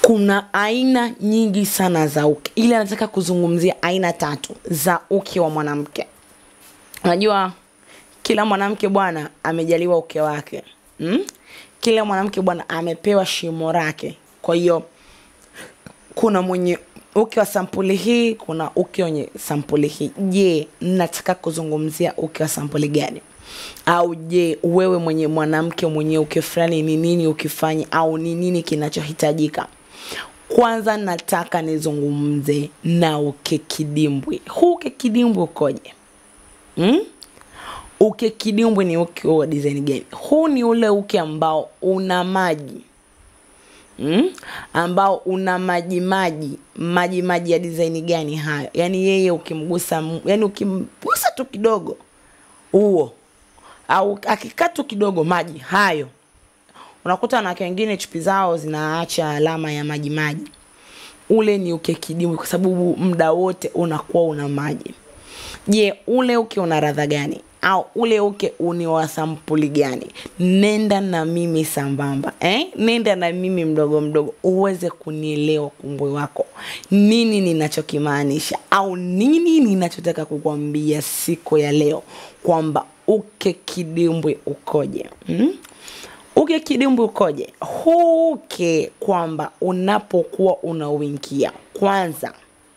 kuna aina nyingi sana za uke ili anataka kuzungumzia aina tatu za uke wa mwanamke unajua kila mwanamke bwana amejaliwa uke wake mm? kila mwanamke bwana amepewa shimo lake kwa hiyo kuna mwenye uke wa sampuli hii kuna uke wenye sampuli hii je nataka kuzungumzia uke wa sampuli gani au je wewe mwenye mwanamke mwenye uke fulani ni nini ukifanya au ni nini kinachohitajika kwanza nataka nizungumze na uke kidimbwi huu uke kidimbwi ukoje hmm? uke kidimbwi ni uke wa design gani huu ni ule uke ambao una maji mm? ambao una maji maji maji maji ya design gani hayo yaani yeye ukimgusa yani ukimgusa tu kidogo huo au akikaa tu kidogo maji hayo unakuta wanawake wengine chupi zao zinaacha alama ya maji maji ule ni uke kidimbwi kwa sababu muda wote unakuwa una maji je ule uke una radha gani au ule uke uni wa sampuli gani nenda na mimi sambamba eh? nenda na mimi mdogo mdogo uweze kunielewa kumbwe wako nini ninachokimaanisha au nini ninachotaka kukwambia siku ya leo kwamba uke kidimbwi ukoje hmm? uke kidimbwi ukoje huke kwamba unapokuwa unauingia kwanza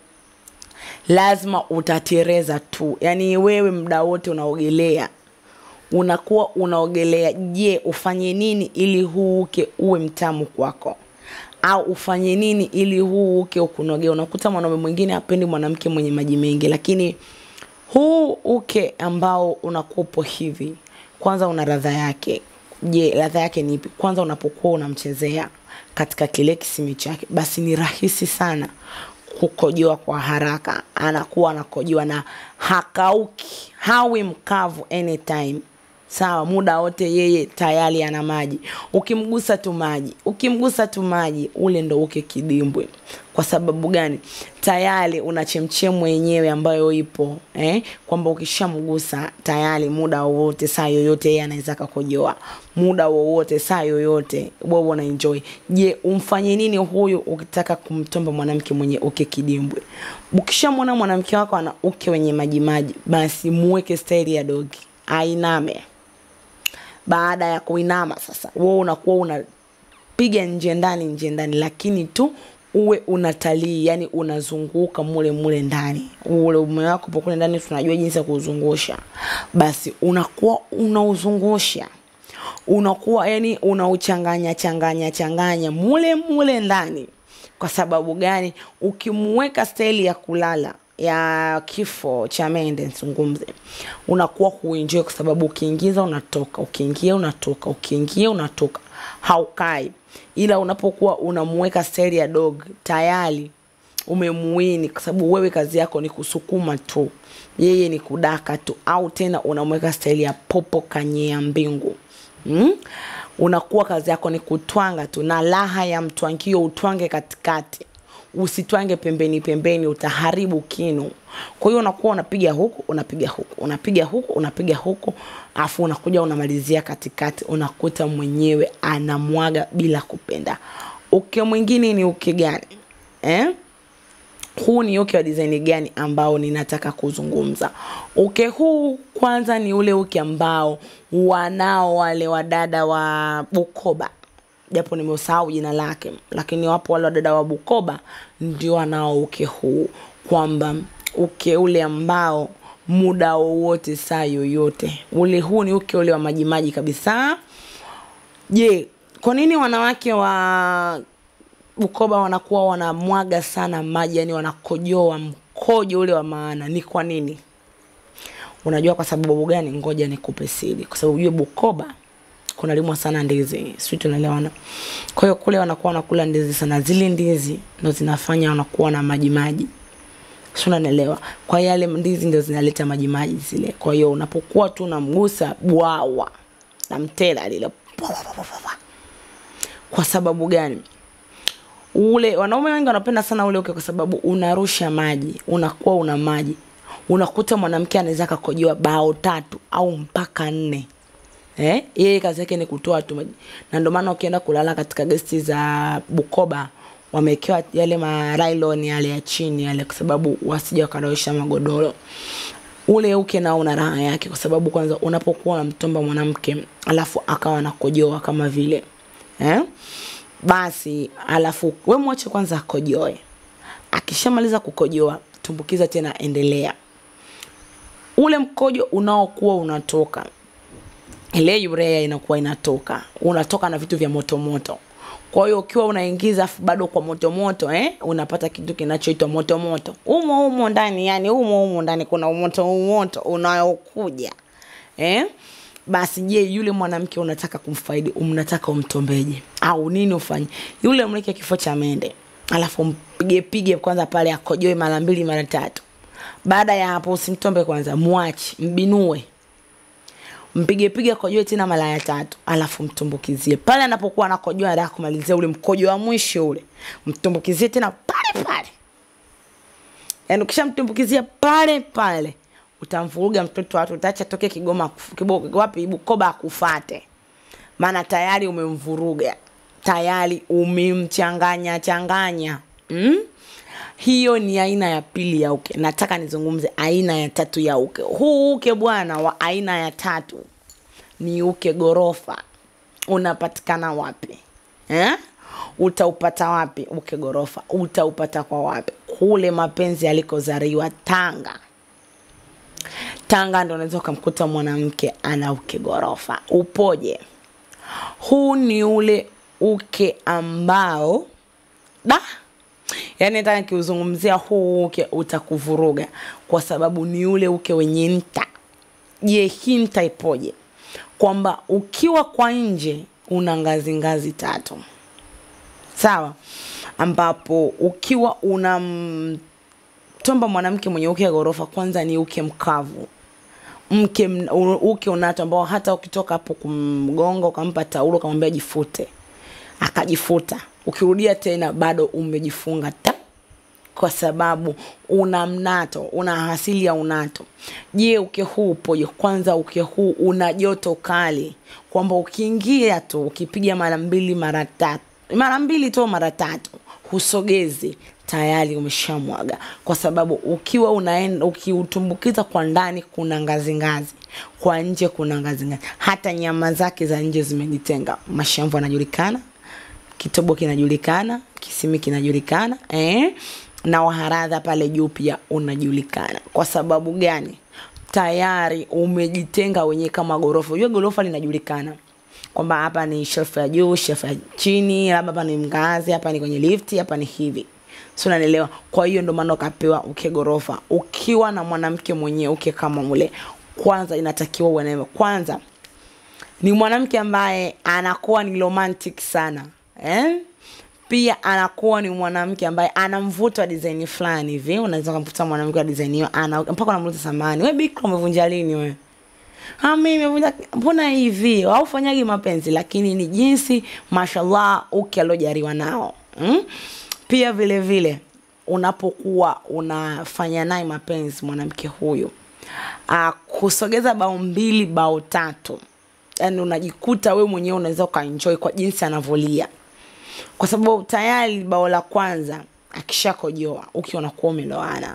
lazima utatereza tu yaani wewe muda wote unaogelea unakuwa unaogelea je ufanye nini ili huu uke uwe mtamu kwako au ufanye nini ili huu uke ukunogea unakuta mwanaume mwingine apendi mwanamke mwenye maji mengi lakini huu uke ambao unakupo hivi kwanza una radha yake je radha yake ni ipi kwanza unapokuwa unamchezea katika kile kisimi chake basi ni rahisi sana kukojoa kwa haraka anakuwa anakojoa na hakauki hawi mkavu anytime sawa muda wote yeye tayari ana maji ukimgusa tu maji ukimgusa tu maji ule ndo uke kidimbwe kwa sababu gani tayari una chemchemu yenyewe ambayo ipo eh? kwamba ukishamgusa tayari muda wowote saa yoyote yeye anaweza kakojoa muda wowote saa yoyote wewe una enjoy je umfanye nini huyu ukitaka kumtomba mwanamke mwenye uke kidimbwe ukishamwona mwanamke wako ana uke wenye majimaji basi muweke staili ya dogi ainame baada ya kuinama sasa wewe unakuwa unapiga nje ndani nje ndani lakini tu uwe unatalii yani unazunguka mule mule ndani ule ume wako po kule ndani tunajua jinsi ya kuuzungusha basi unakuwa unauzungusha unakuwa yani unauchanganya changanya changanya mule mule ndani kwa sababu gani ukimuweka staili ya kulala ya kifo cha mende nzungumze unakuwa huenjoy kwa sababu ukiingiza unatoka ukiingia unatoka ukiingia unatoka haukai ila unapokuwa unamuweka staili ya dog tayari umemuini kwa sababu wewe kazi yako ni kusukuma tu yeye ni kudaka tu au tena unamweka staili ya popo kanyea mbingu mm? unakuwa kazi yako ni kutwanga tu na raha ya mtwangio utwange katikati usitwange pembeni pembeni utaharibu kinu kwa hiyo unakuwa unapiga huku unapiga huku unapiga huku unapiga huku afu unakuja unamalizia katikati unakuta mwenyewe anamwaga bila kupenda uke mwingine ni uke gani eh? huu ni uke wa design gani ambao ninataka kuzungumza uke huu kwanza ni ule uke ambao wanao wale wadada wa bukoba japo nimesahau jina lake lakini wapo wale wadada wa bukoba ndio wanao uke huu kwamba uke ule ambao muda wowote saa yoyote ule huu ni uke ule wa majimaji kabisa je kwa nini wanawake wa bukoba wanakuwa wanamwaga sana maji yani wanakojoa mkojo ule wa maana ni kwa nini unajua kwa sababu gani ngoja nikupe siri kwa sababu ujue bukoba kunalimwa sana ndizi sijui tunaelewana kwa hiyo kule wanakuwa wanakula ndizi sana zile ndizi ndo zinafanya wanakuwa na maji maji si unanielewa kwa hiyo yale ndizi ndio zinaleta maji maji zile kwa hiyo unapokuwa tu unamgusa bwawa na mtela lile kwa sababu gani ule wanaume wengi wanapenda sana ule uke kwa sababu unarusha maji unakuwa una maji unakuta mwanamke anaweza akakojoa bao tatu au mpaka nne eh? yeye kazi yake ni kutoa tu maji na ndio maana ukienda kulala katika gesti za bukoba wamewekewa yale marailon yale ya chini yale kwa sababu wasija wakaroesha magodoro ule uke nao una raha yake kwa sababu kwanza unapokuwa unamtomba mwanamke alafu akawa anakojoa kama vile eh? basi alafu we mwache kwanza akojoe akishamaliza kukojoa tumbukiza tena endelea ule mkojo unaokuwa unatoka ile urea inakuwa inatoka unatoka na vitu vya motomoto kwa hiyo ukiwa unaingiza afu bado kwa motomoto eh, unapata kitu kinachoitwa motomoto umo umo ndani yani umo umo ndani kuna umoto umoto unaokuja eh? basi je yule mwanamke unataka kumfaidi unataka umtombeje au nini ufanye yule mleke kifo cha mende alafu mpige pige kwanza pale akojoe mara mbili mara tatu baada ya hapo usimtombe kwanza mwachi mbinue mpige pige akojoe tena mara ya tatu alafu mtumbukizie pale anapokuwa anakojoa anataka kumalizia ule mkojo wa mwisho ule mtumbukizie tena pale pale yaani ukishamtumbukizia pale pale utamvuruga mtoto watu utaacha toke kigoma kufu- kibo, wapi bukoba akufate maana tayari umemvuruga tayari umemchanganya changanya mm? hiyo ni aina ya pili ya uke nataka nizungumze aina ya tatu ya uke huu uke bwana wa aina ya tatu ni uke gorofa unapatikana wapi eh? utaupata wapi uke gorofa utaupata kwa wapi kule mapenzi yalikozaliwa tanga tanga ndo unaweza ukamkuta mwanamke ana uke gorofa upoje huu ni ule uke ambao da yaani hata nikiuzungumzia huu uke utakuvuruga kwa sababu ni ule uke wenye nta je hii nta ipoje kwamba ukiwa kwa nje una ngazi ngazi tatu sawa ambapo ukiwa una tomba mwanamke mwenye uke ya ghorofa kwanza ni uke mkavu mke m- u- uke unato ambao hata ukitoka hapo kumgonga ukampa taulo ukamwambia jifute akajifuta ukirudia tena bado umejifunga ta kwa sababu una mnato una asili ya unato je uke huu upoje kwanza uke huu una joto kali kwamba ukiingia tu ukipiga mara mbili mara tatu mara mbili tu mara tatu husogezi tayari umeshamwaga kwa sababu ukiwa unaenda ukiutumbukiza kwa ndani kuna ngazi ngazi kwa nje kuna ngazi ngazi hata nyama zake za nje zimejitenga mashamvu anajulikana kitobo kinajulikana kisimi kinajulikana eh? na waharadha pale juu pia unajulikana kwa sababu gani tayari umejitenga wenyewe kama gorofa unajua gorofa linajulikana kwamba hapa ni shelf ya juu shelf ya chini labda hapa ni mgazi hapa ni kwenye lifti hapa ni hivi si unanielewa kwa hiyo ndo maana ukapewa uke gorofa ukiwa na mwanamke mwenyewe uke kama mule kwanza inatakiwa uwe naye kwanza ni mwanamke ambaye anakuwa ni romantic sana eh? pia anakuwa ni mwanamke ambaye ana mvuto wa design fulani hivi unaweza kumkuta mwanamke wa design hiyo ana mpaka unamuuliza samani we bikra umevunja lini we Ah, mimi nimevunja mbona hivi haufanyagi mapenzi lakini ni jinsi mashallah uke aliojariwa nao mm? pia vile vile unapokuwa unafanya naye mapenzi mwanamke huyu uh, kusogeza bao mbili bao tatu yani unajikuta we mwenyewe unaweza ukaenjoy kwa jinsi anavyolia kwa sababu tayari bao la kwanza akishakojoa ukiwa unakuwa umeloana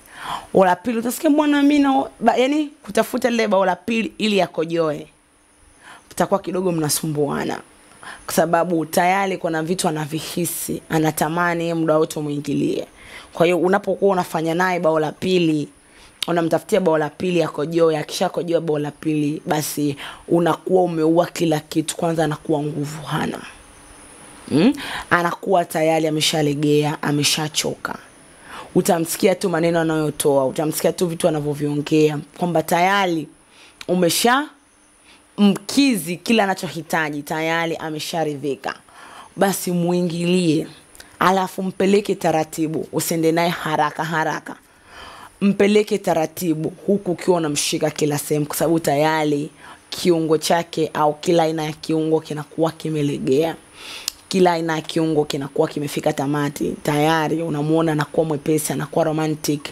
bao la pili utasikia bwana mi na ba, yani kutafuta lile bao la pili ili akojoe utakuwa kidogo mnasumbuana kwa sababu tayari kuna vitu anavihisi anatamani yeye muda wote umwingilie kwa hiyo unapokuwa unafanya naye bao la pili unamtafutia bao la pili akojoe akishakojoa bao la pili basi unakuwa umeua kila kitu kwanza anakuwa nguvu hana mm? anakuwa tayari ameshalegea ameshachoka utamsikia tu maneno anayotoa utamsikia tu vitu anavyoviongea kwamba tayari umesha mkizi kila anachohitaji tayari amesharidhika basi mwingilie alafu mpeleke taratibu usiende naye haraka haraka mpeleke taratibu huku ukiwa unamshika kila sehemu kwa sababu tayari kiungo chake au kila aina ya kiungo kinakuwa kimelegea kila aina ya kiungo kinakuwa kimefika tamati tayari unamwona anakuwa mwepesi anakuwa romantic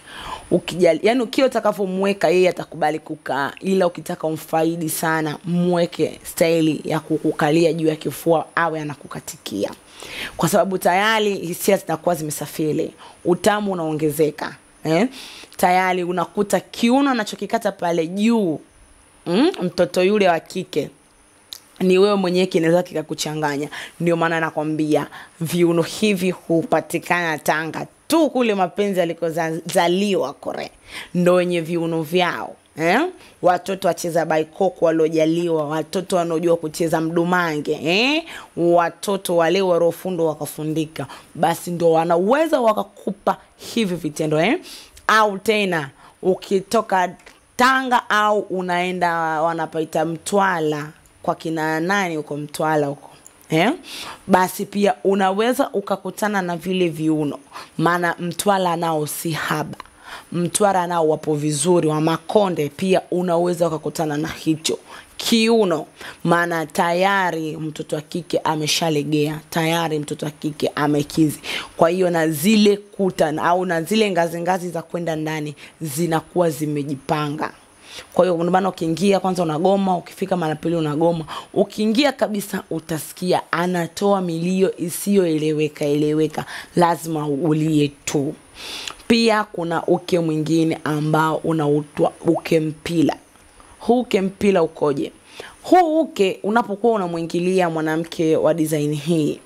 ukijali yani kila utakavyomweka yeye atakubali kukaa ila ukitaka umfaidi sana mweke staili ya kukukalia juu ya kifua awe anakukatikia kwa sababu tayari hisia zinakuwa zimesafiri utamu unaongezeka eh? tayari unakuta kiuno anachokikata pale juu mm? mtoto yule wa kike ni wewe mwenyewe kinaweza kikakuchanganya ndio maana nakwambia viuno hivi hupatikana tanga tu kule mapenzi alikozaliwa kore ndo wenye viuno vyao eh? watoto wacheza baikoko waliojaliwa watoto wanaojua kucheza mdumange eh? watoto wale warofundwa wakafundika basi ndo wanaweza wakakupa hivi vitendo eh? au tena ukitoka tanga au unaenda wanapaita mtwala kwa kina nani huko mtwala huko eh? basi pia unaweza ukakutana na vile viuno maana mtwala nao si haba mtwara nao wapo vizuri wa makonde pia unaweza ukakutana na hicho kiuno maana tayari mtoto wa kike ameshalegea tayari mtoto wa kike amekizi kwa hiyo na zile kuta au na zile ngazi ngazi za kwenda ndani zinakuwa zimejipanga kwa hiyo ndio maana ukiingia kwanza unagoma ukifika mara pili unagoma ukiingia kabisa utasikia anatoa milio isiyoeleweka eleweka lazima ulie tu pia kuna uke mwingine ambao unautwa uke mpila huu uke mpila ukoje huu uke unapokuwa unamwingilia mwanamke wa design hii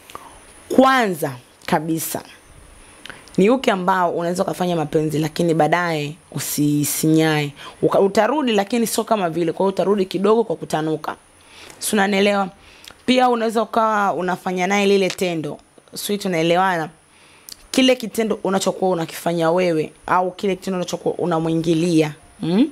kwanza kabisa ni uke ambao unaweza ukafanya mapenzi lakini baadaye usisinyae Uka- utarudi lakini sio kama vile kwa hiyo utarudi kidogo kwa kutanuka si unanielewa pia unaweza ukawa unafanya naye lile tendo swi tunaelewana kile kitendo unachokuwa unakifanya wewe au kile kitendo unachokuwa unamwingilia mm?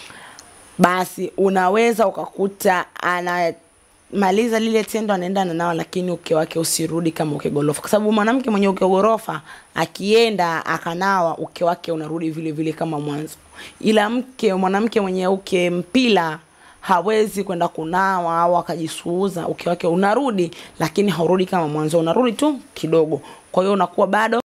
basi unaweza ukakuta anamaliza lile tendo anaenda na nao lakini uke wake usirudi kama uke gorofa kwa sababu mwanamke mwenye uke gorofa akienda akanawa uke wake unarudi vile vile kama mwanzo ila mke mwanamke mwenye uke mpila hawezi kwenda kunawa au akajisuuza uke wake unarudi lakini haurudi kama mwanzo unarudi tu kidogo kwa hiyo unakuwa bado